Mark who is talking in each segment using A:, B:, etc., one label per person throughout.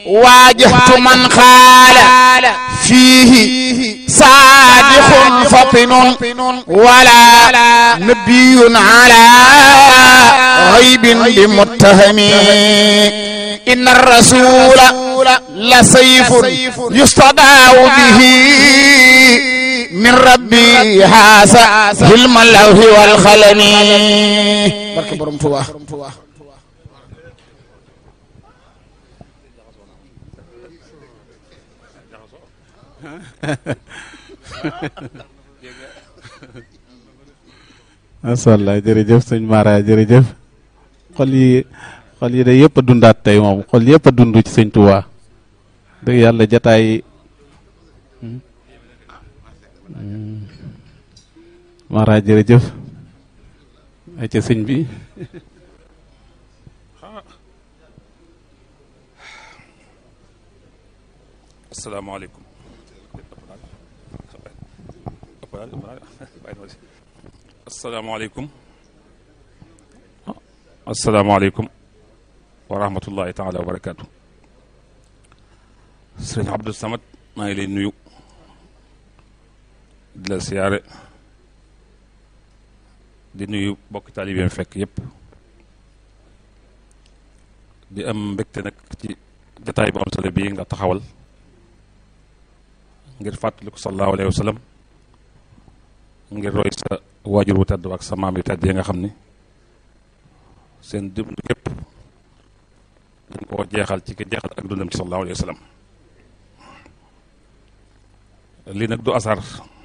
A: واجهت من خال فيه صادق فطن ولا نبي على غيب بمتهم إن الرسول لسيف يستضاع به من ربي هذا علم اللوح والخلم بركة برم توا
B: macha allah jërëjëf sëñ Mara jërëjëf xol yi xol yi de yëpp a dundaat tey moom xol yëpp a dund ci sëñ Touba dëgg yàlla jataay Mara jërëjëf ay ca sëñ bi
C: asalaamaaleykum asalaamaaleykum asalaamaaleykum wa rahmatullahi taala wa barakaatu sëriñ Abdou Samad maa ngi lay nuyu di la siyaare di nuyu bokk taalibeem fekk yépp di am mbégte nag ci jataay bu am solo bii nga taxawal ngir fàttaliku sallallahu alayhi wa sallam ngir roy sa waajur wu tedd ak sa maam yu tedd yi nga xam ni seen dund képp dañ koo jeexal ci ki jeexal ak dundam ci sallallahu alayhi wa sallam lii nag du asar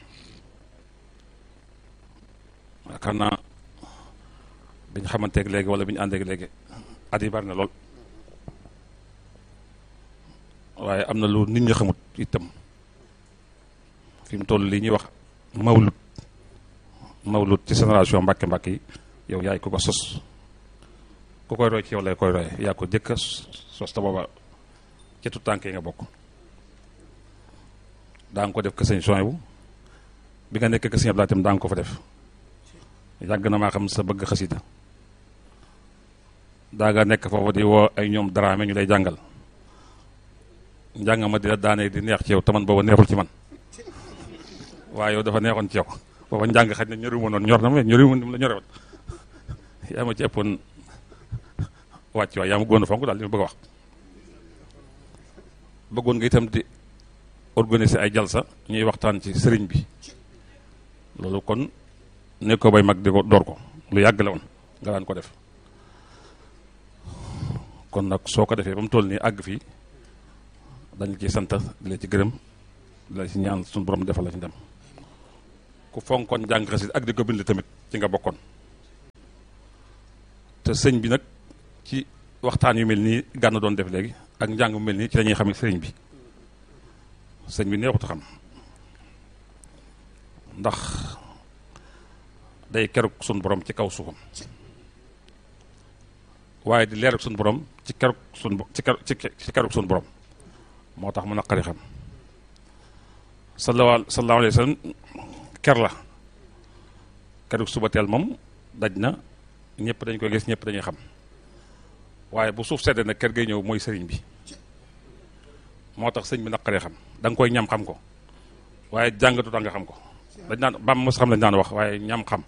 C: yaakaar naa biñ xamanteeg léegi wala bi ñu àndeeg léegi at yi bari na lool waaye am na lu nit ñi xamut itam fi mu toll lii ñuy wax mawlut mawlut ci génération mbàkke mbàkke yi yow yaay ku ko sos ku koy roy ci yow lay koy roy yaa ko jëkka sos ta booba ci tu tànk yi nga bokk daa nga ko def ke sëñ soin bu bi nga nekk ke sëñ Abdou tam daa nga ko fa def yàgg na maa xam sa bëgg xasida daa nga nekk foofu di woo ay ñoom daraame ñu lay jàngal njàng ma di la daanee di neex ci yow taman booba neexul ci man waaye yow dafa neexoon ci yow booba njàng xaj na ñori ma noonu ñor na ma ñori ma ni mu la ñore woon yaa ma ci ëppoon wàcc waay yaa ma gën a fonk daal li ma bëgg a wax bëggoon nga itam di organiser ay jalsa ñuy waxtaan ci sëriñ bi loolu kon ne ko bay mag di ko door ko lu yàgg la woon nga daan ko def kon nag soo ko defee ba mu toll nii àgg fii dañ ci sant di la ci gërëm di la ci ñaan suñu borom defal la ci dem ku fonkoon jàng xasit ak di ko bind tamit ci nga bokkoon te sëñ bi nag ci waxtaan yu mel nii gànn doon def léegi ak njàng mu mel nii ci la ñuy xam sëriñ bi sëñ bi neexut a xam ndax day keruk suñu borom ci kaw suufam waaye di leer ak suñu borom ci keruk suñu ci ker ci keruk suñu borom moo tax mu naqari xam sallallahu sallallahu alayhi wa sallam ker la keruk suba teel moom daj na ñëpp dañ koy gis ñëpp dañuy xam waaye bu suuf seddee nag ker gay ñëw mooy sëriñ bi moo tax sëñ bi naqaree xam da nga koy ñam xam ko waaye jàngatu tax nga xam ko dañ naan bam mos xam lañ daan wax waaye ñam xam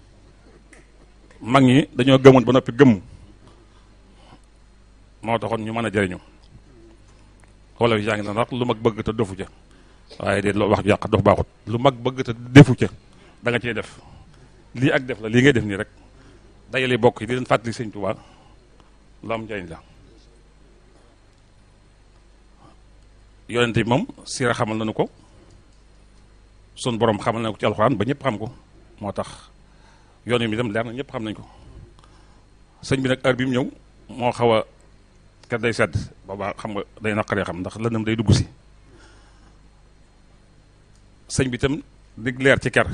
C: mag ñi dañoo gëmoon ba noppi gëmm moo taxoon ñu mën a jëriñu wala yaa ngi naan wax lu mag bëgg te defu ca waaye de wax yàq dox baaxut lu mag bëgg te defu ca da nga cee def lii ak def la lii ngay def nii rek dajale bokk yi di leen fàttali sëñ Tuubaa lu am njëriñ la yonent bi moom siira xamal nañu ko sun borom xamal na ko ci alxuraan ba ñëpp xam ko moo tax yoon mi itam leer na ñëpp xam nañ ko sëñ bi nag heure bi mu ñëw moo xaw a ker day sedd boobaa xam nga day naqaree xam ndax lëndëm day dugg si sëñ bi itam dig leer ci ker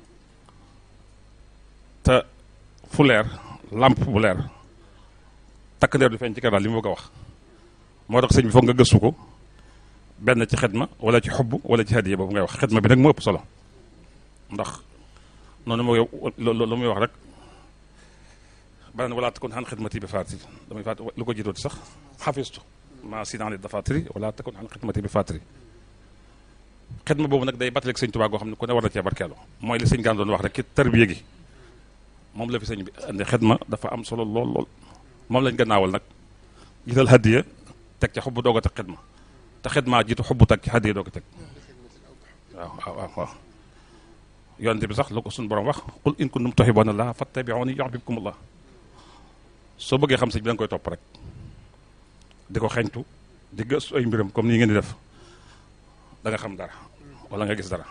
C: te fu leer làmp bu leer takk ndeer du feeñ ci ker daal li mu bëgg a wax moo tax sëñ bi foog nga gëstu ko benn ci xidma wala ci xubb wala ci hadiya boobu ngay wax xidma bi nag moo ëpp solo ndax noonu moo lu muy wax rek banaan wala takun xan xidmati bi faati damay faat lu ko jiitooti sax xafistu maa sinaan dafatiri wala takun an xidmati bi fatiri xidma boobu nag day battaleeg sëñ Tuubaa goo xam ne ku ne war na cee barkeelu mooy li sëñ gaan doon wax rek ki tarbiya gi moom la fi sëñ bi andi xidma dafa am solo lool lool moom lañ gannaawal nag jiital hadiya teg ca xubbu doog a teg xidma te xidma jiitu xubbu teg ci hadiya doog a teg waaw waaw waaw waaw yonente bi sax lu ko suñu borom wax qul in kuntum tuhibbuuna llaaha fattabi'uuni yuhbibkumullaah soo bëggee xam sëñ bi da nga koy topp rek di ko xeñtu di gëstu ay mbiram comme nii ngeen di def da nga xam dara wala nga gis dara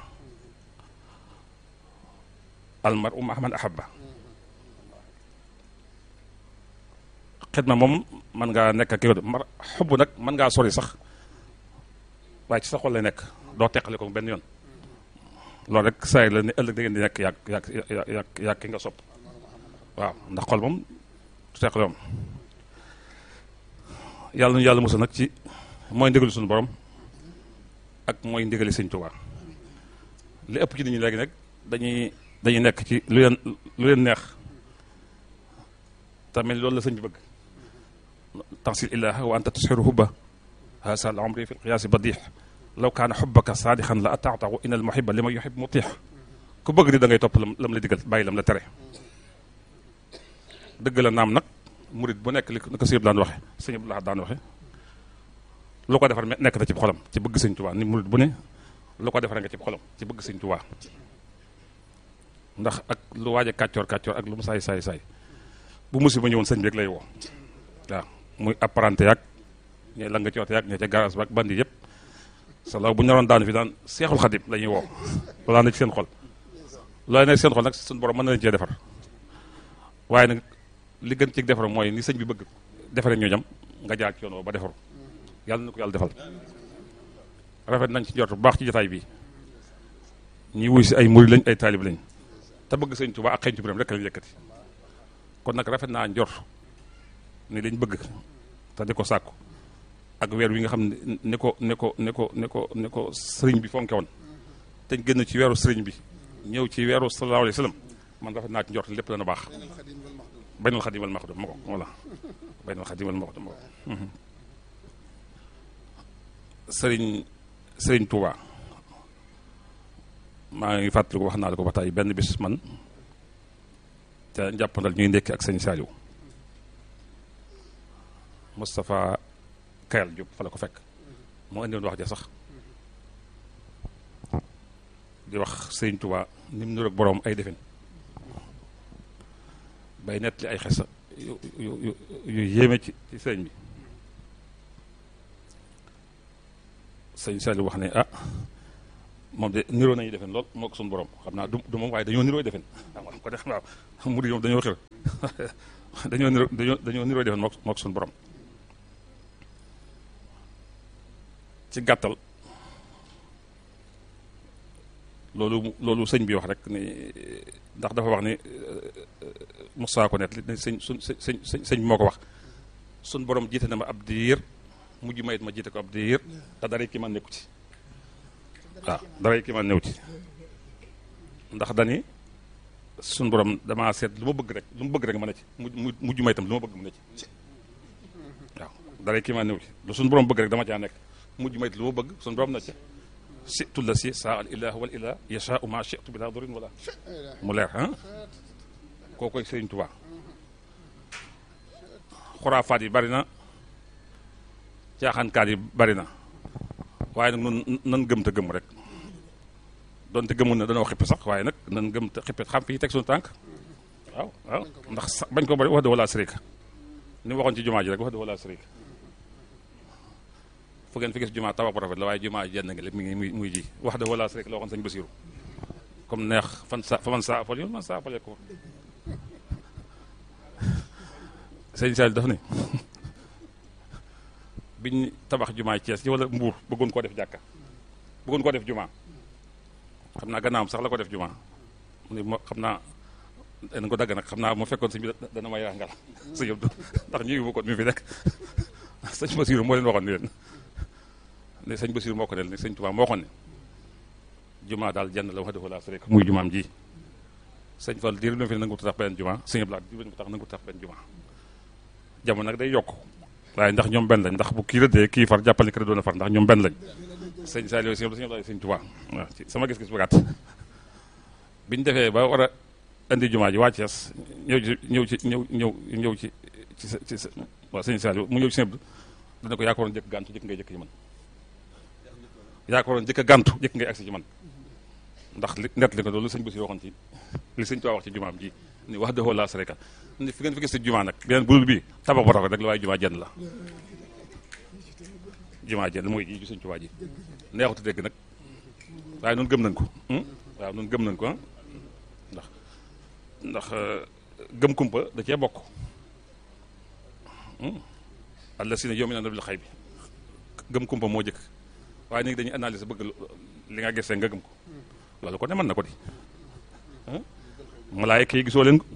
C: almaru ma'a man ahabba xidma moom mën ngaa nekk ak yow mar xubb nag mën ngaa sori sax waaye ci sa xol lay nekk doo teqale ko benn yoon loolu rek saa la ne ëllëg da ngeen di nekk yàgg yàgg yàgg yàgg ki nga sopp waaw ndax xol moom du teqale moom yàlla nu yàlla musal nag ci mooy ndigali suñu borom ak mooy ndigali sëñ Tuubaa li ëpp ci nit ñi léegi nag dañuy dañuy nekk ci lu leen lu leen neex tamit loolu la sëñ bi bëgg tansil ilaha wa anta tusxiru hubba hasa al amri fi lqiyaasi badix law kaana xubbaka saadixan la ataatahu in al muhiba li ma yuhib mutix ku bëgg di da ngay topp lam lam la digal bàyyi lam la tere dëgg la naam nag murit bu nekk li ko sëñ daan waxe sëñ Abdou daan waxe lu ko defar nekk na ci xolam ci bëgg sëñ Tuubaa ni murit bu ne lu ko defar nga ci xolam ci bëgg sëñ Tuubaa ndax ak lu waaj a kàccoor kàccoor ak lu mu saay saay saay bu musiba ñëwoon sëñ bi rek lay woo waaw muy apparenté yaag ñe la nga coote yaag ñe ca garage ba ak bandi yëpp sa law bu ñu naroon daanu fi daan seexul xadim la ñuy woo loolaa na ci seen xol looy nekk seen xol nag suñu borom mën na leen cee defar waaye nag li gën ci defar mooy ni sëñ bi bëgg defare ñooñam nga jaar ci yoon woo ba defaru yàlla na ko yàlla defal rafet nañ ci njort bu baax ci jotaay bi ñi wuy si ay murid lañ ay taalib lañ te bëgg sëñ Tuubaa ak xeeñtu biram rek lañ yëkkati kon nag rafet naa njort ni lañ bëgg te di ko sàkku ak weer wi nga xam ne ni ko ni ko ni ko ni ko ni ko sëriñ bi fonke woon te génn ci weeru sëriñ bi ñëw ci weeru sallallahu alayhi wa sallam man rafet naa ci njort lépp dana baax baynal xadim wal maxdum ma ko voilà baynal xadim wal maxdum ma ko sëriñ sëriñ Touba maa ngi fàttaliku wax naa la ko ba tey benn bis man te njàppandal ñuy ndekki ak sëñ Saliou Moustapha Kayal Diop fa la ko fekk moo indi woon wax ja sax di wax sëriñ Touba ni mu niroog boroom ay defin bay nett li ay xesa yu yu yu yéeme ci ci sëriñ bi sëñ Saliou wax ne ah moom de niroo nañu defen lool moo ko suñu borom xam naa du du moom waaye dañoo niroo defen waaw ko def waaw mu di moom dañoo xir dañoo niroo dañoo dañoo niroo defen moo moo ko suñu borom ci gàttal loolu loolu sëñ bi wax rek ni ndax dafa wax ni Moussa ko net li sëñ suñ sëñ sëñ sëñ bi moo ko wax suñ borom jiite na ma ab diir mujj mayit ma jiite ko ab diir te dara ki man nekku ci waaw dara ki man new ci ndax dani suñ borom damaa seet lu ma bëgg rek lu ma bëgg rek ma ne ci mu mujj mayitam lu ma bëgg mu ne ci waaw dara ki man new ci lu suñ borom bëgg rek dama caa nekk mujj mayit lu ma bëgg suñ borom na ci situ la si saa al ilah wal ilah yashaau ma shitu bila durin wala mu leer ah koo koy Sëriñ Tuubaa xuraafaat yi bari na caaxaankaat yi bari na waaye nag nun nan gëm te gëm rek donte gëmul na danoo xippi sax waaye nag nan gëm te xippi xam fii teg suñu tànk waaw waaw ndax sax bañ ko bari wax de wala sërika ni waxoon ci jumaa ji rek wax de wala sërika fu ngeen fi gis jumaa tabax bu rafet la waaye jumaa jenn nga lépp mi ngi muy muy ji wax de wala sërika la waxoon sañ Basiru comme neex fan sa fa man saa fal yoon man saa fale ko sëñ Sall daf ne biñ tabax jumaa Cees ci wala Mbuur bëggoon koo def jàkka bëggoon koo def jumaa xam naa gannaawam sax la ko def jumaa mu ne moo xam naa dañ ko dagg nag xam naa mu fekkoon sëñ bi dana may rangal sëñ Abdu ndax ñu yóbbu ko mi fi nekk sëñ Basiru moo leen waxoon ni leen ne sëñ Basiru moo ko ne sëñ Tuubaa moo waxoon ne jumaa daal jenn la wax dëgg laa rek muy jumaam ji sëñ Fall diir bi fi nangu tax benn jumaa sëñ Abdu diir bi tax nangu tax benn jumaa jamono nag day yokk waaye ndax ñoom benn lañ ndax bu kii rëddee kii far jàppal ni kii doon a far ndax ñoom benn lañ sëñ Saliou sëñ Abdoulaye sëñ Touba waaw ci sama gis-gis bu gàtt biñ defee ba war a indi jumaa ji waa Thiès ñëw ci ñëw ci ñëw ñëw ñëw ci ci sa ci sa waaw sëñ Saliou mu ñëw ci sëñ dana ko yaa ko waroon jëkk gàntu jëkk ngay jëkk ci man yaa ko waroon jëkk gàntu jëkk ngay agsi ci man ndax li net li ko loolu sëñ Basi waxoon ci li sëñ Tuubaa wax ci jumaam ji ni wax dëxoo laa sareka ni fi ngeen fi gis si jumaa nag beneen budul bii tabax bu rafet rek la waaye jumaa jenn la jumaa jenn mooy ji ju sëñ Tuubaa ji neexutu dégg nag waaye noonu gëm nañ ko waaw noonu gëm nañ ko ndax ndax gëm kumpa da cee bokk alla si ne yow mi na bil xay bi gëm kumpa moo jëkk waaye léegi dañuy analyser bëgg li nga gisee nga gëm ko loolu ko ne mën na ko di malaayka yi gisoo leen ko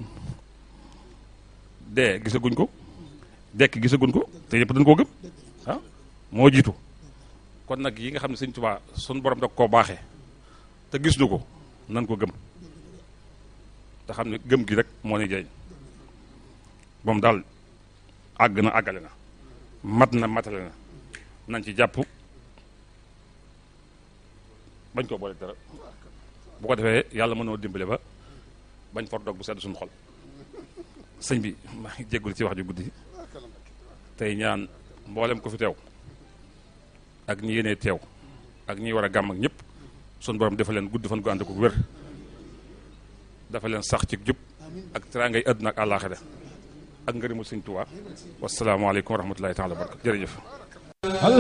C: dee gisaguñ ko dekk gisaguñ ko te yëpp dañ koo gëm ah moo jiitu kon nag yi nga xam ne sëñ Tuubaa sun borom da koo baaxee te gis nu ko nan ko gëm te xam ne gëm gi rek moo ni jëriñ moom daal àgg na àggale na mat na matale na nañ ci jàpp bañ koo boole dara bu ko defee yàlla mënoo dimbale ba bañ for dog bu sedd suñu xol sëñ bi maa ngi jéggul ci wax ju guddi tey ñaan mboolem ko fi teew ak ñi yéenee teew ak ñi war a gàmm ak ñëpp suñu borom dafa leen gudd fan gu ànd ko wér dafa leen sax ci jub ak teraangay àdduna ak àllaaxira ak ngërëmul sëñ Tuubaa wasalaamaaleykum wa rahmatullahi taala wa barakatu jërëjëf